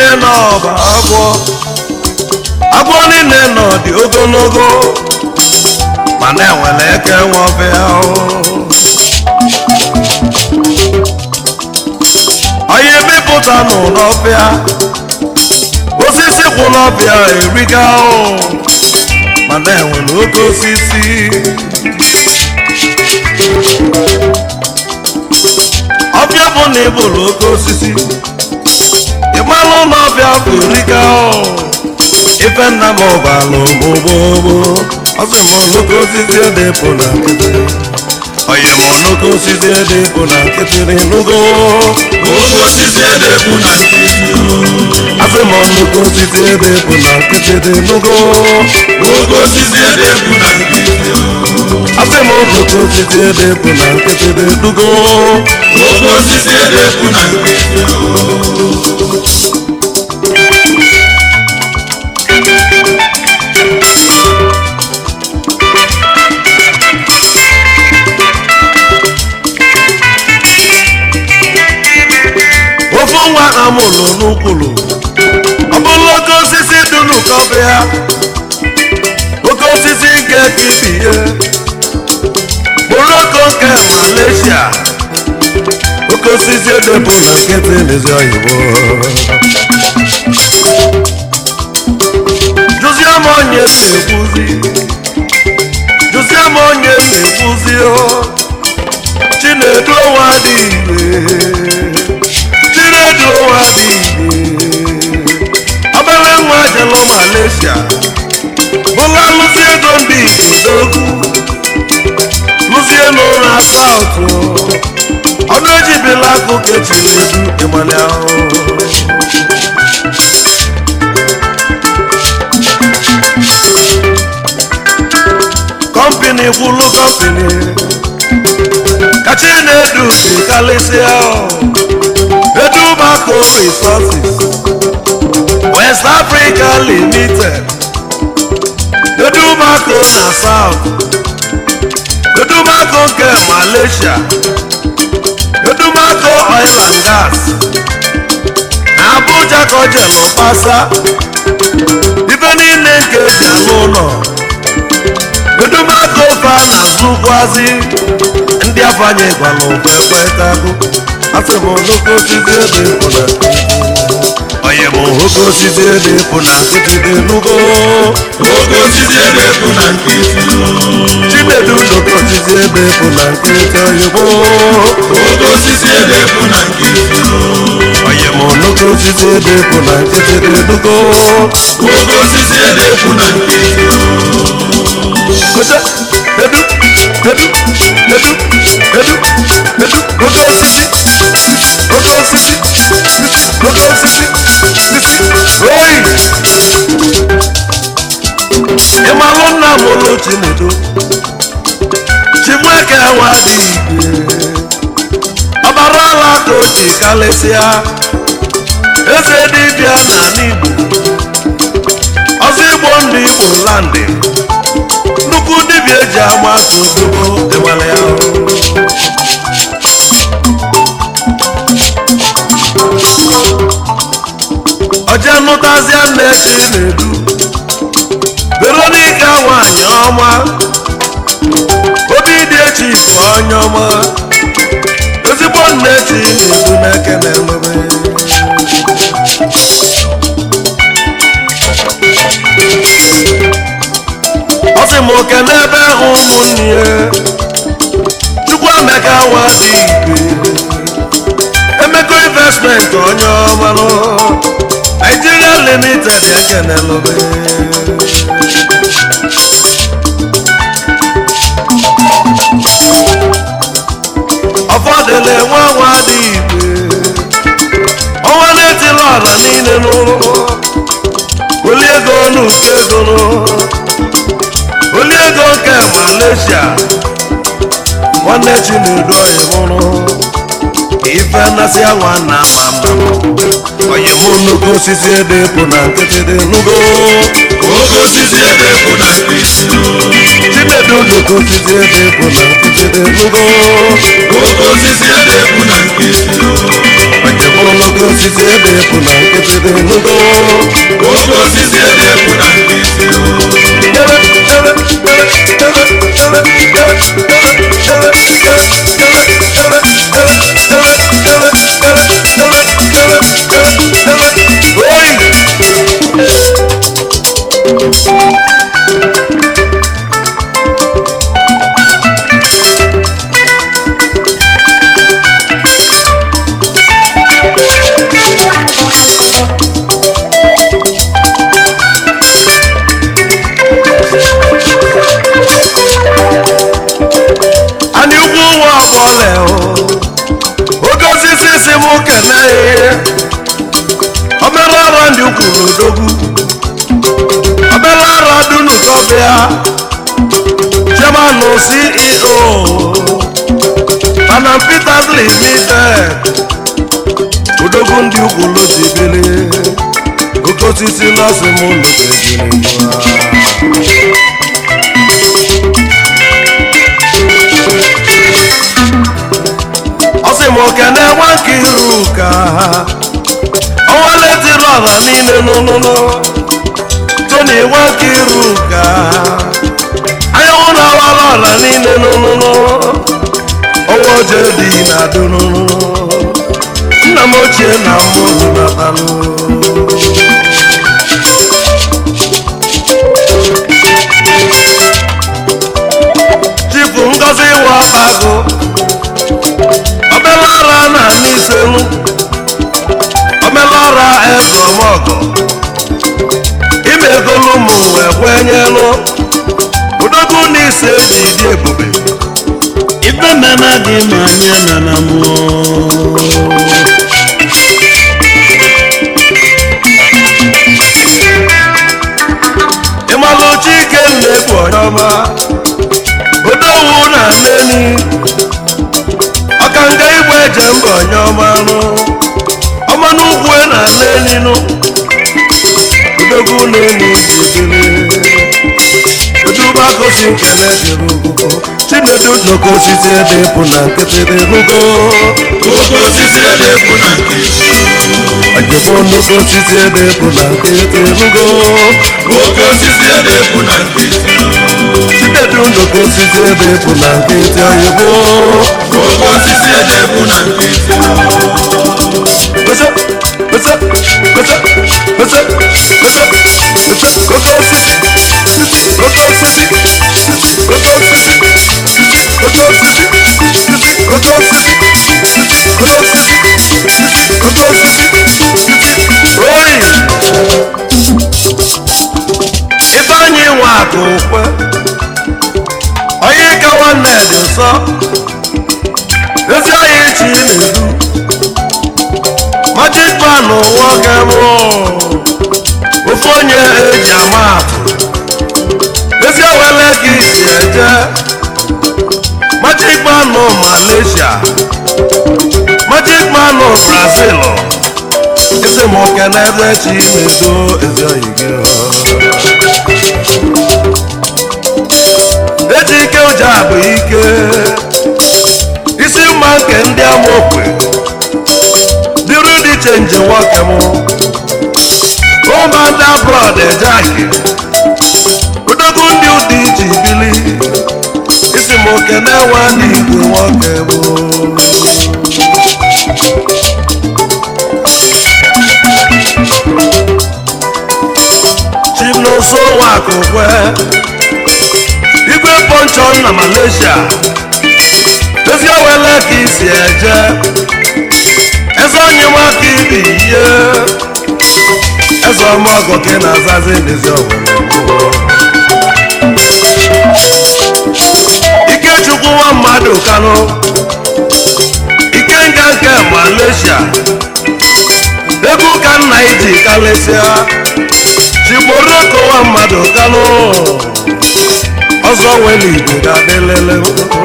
niile nọ bụ agwọ agwọ niile nọ dị ogologo mana enwere eke nwọbịa onye mepụta nụ n'ọbịa osisi kwụ n'ọbịa eriga mana enwere oke osisi ọbịa bụ na ịbụrụ oke osisi ịmalụ na ọbịa bụ eriga ife nna m ọbalụ gbogbogbò ọsị m nnukwu osisi edepụ na nkịtị onye m nnukwu osisi edepụ na nkịtị n'enugo oge osisi edekwu na nkịtị asị m nnukwu osisi edepụ na nkịtị n'enugo oge osisi edekwu na nkịtị asị m nnukwu osisi edepụ na nkịtị n'enugo oge osisi edekwu na nkịtị ofu nwa amụrụ n'ukwulu ọ bụrụ oke osisi dị n'ụkọbịa oke osisi nke kibie bụrụ oke nke malaysia oke osisi edebụ na nkịtị n'ezi oyibo jụzie m onye na-ekwuzi jụzie m onye na-ekwuzi o chinedu ụwa dị ire chinedu ụwa dị ire obere nwa jelo malaysia bụla lụzi ego ndị idogwu lụzie n'ụra saụtụ ọnụ ejibila akụkọ chinedu ịmali ahụhụ kọmpini gwụlụ kọmpini kachi na-edu si kalịsịa edubako resources west africa limited edubako na south edubako nke malaysia edubako oil and gas na abuja ka o jelu kpasa ife niile nke eji alụ ụlọ edumaka ofe a na-azụkwazi ndị afanye gwara ụba ekwetago asị m oke osisi ede pụ na onye m oke osisi ede pụ na nkịtị dị nugo oge osisi edekwu na nkịtị chinedu oke osisi ede pụ na nkịtị oyibo oge osisi edekwu na nkịtị onye m oke osisi ede pụ na nkịtị dị nugo oge osisi edekwu na nkịtị Kote, edu, edu, edu, edu, edu, oke osisi, oke osisi, oke osisi, sisi, oyi. Ịmalụ nna m ụlọ Chinedu, Chimweke nwa dị igwe, ọbara ala ka o ji kalịsịa, eze dibịa n'ala Igbo, ọzọ Igbo ndị Igbo landị. nnukwu dibịa eji ama aka ozugbo ịgbara ya ọje nụtazịa nne chinedu veronika nwanyị ọma obi dị echi bụ onye ọma ezigbo nne chinedu na-ekene mebe ọ sị m oke n'ebe hụ ụmụnne ya chukwu emeka nwa dị igwe emeko investment onye ọmanụ Nigeria limited ekenelobe ọfọdụla nwa nwa dị igwe ọnwa na-etila ọra niile n'ụlọ oli ego n'uke ego n'ụlọ oli ego nke malaysia nwanne chinedu oyimụrụ ife nnasị anwa na ama mma onye mụ nnukwu osisi ede pụ na nkịtị dị nugo oge osisi edekwu na nkịtị chinedu nnukwu osisi ede pụ na nkịtị dị nugo oge osisi edekwu na nkịtị onye mụ nnukwu nnukwu osisi ebe epu na nkịtị dị nnukwu oke osisi ede ekwu na nkịtị Oi! anyị ugwu nwa ọbọle oke osisi si m kene ihe obere ọrụ ndị kwuru odogwu obere ọrụ dunu kọbịa chairman ceo Panam Peters Limited odogwu ndị ukwulu dibili oke osisi nọọsụ m nụbegiri ọ sị m okene nwa nke iru ka ọnwa letiri ọra niile n'ụlụlụ toni nwa nke iru ka anyanwụ na-awara ọra niile n'ụlụlụ ọnwa oje dị na dununu nna m ochie na mmụrụ natalụ chifu ngozi wabago obere ọra na n'iselu obere ọra ezọmọgọ ime egolu ụmụ wee kwenyelụ odogwu na ise ji dị ebube ife mena gị ma anyị nana mụọ ịmalụ chike na-egbu onye ọma odowu na neni ọkanga igbo eje mba onye ọma nụ ọma n'ugwu na neni nụ odogwu neni bidiri eduba gosi nkene dịrị ugwu chinedu nnukwu osisi ede bụ na nkịtị dị nugo oke osisi ede ekwu na nkịtị ojebo nnukwu osisi ede bụ na nkịtị nugo oke osisi ede ekwu na nkịtị chinedu nnukwu osisi ede bụ na nkịtị oyibo oke osisi ede ekwu na nkịtị What's up? What's up? What's up? What's up? What's up? What's up? Coco City. Coco City. Coco City. Coco City. Coco City. Coco City. Coco City. Oi! Ifeanyi nwe akụ ukwe onye ka nwanne dị nsọ ezi anyị chi na-edu magic man nwoke mụ ofu onye eji ama atụ ezi ewele ka isi eje magic man malaysia magic man brazil isi m oke n'ebe chi na-edo ezi oyi gị eji ike ụja bụ ike isi mma nke ndị amaokwe dịrị dị chenji nwoke m ụmụada brọd ejaki odogwu ndị ụdị ji bili isi m oke na-enwe ndị igwe nwoke bụ chimnoso nwakokwe igwe ponchon na malaysia ezi owele ka isi eje eze onye nwaka ibi ihe eze ọmọgọ ka ị na-azazi n'ezi owere ikechukwu nwa mmadụ kanụ ikenga nke malaysia egwu ka nna iji kalesịa chigboroko nwa mmadụ kanụ ọzọ nwere igbo ga-adịlele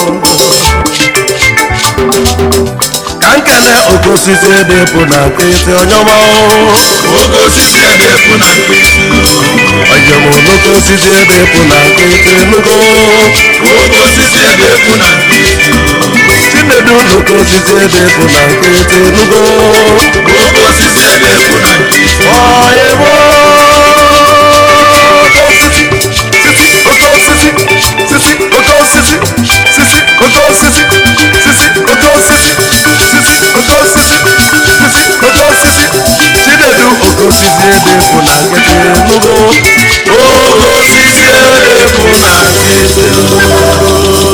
ka nkene oke osisi ede bụ na nkịtị onyeọma oke osisi ede ekwu na nkịtị onye m oke osisi ede bụ na nkịtị nugo oke osisi ede ekwu na nkịtị chinedu chinedu n'oke osisi ebe bụ na nkịtị nugo oke osisi ebe bụ na nkịtị ọyịbo oke osisi sisi oke osisi sisi oke osisi sisi oke osisi sisi oke osisi sisi oke osisi sisi oke osisi chinedu oke osisi ebe bụ na nkịtị nugo oke osisi ebe bụ na nkịtị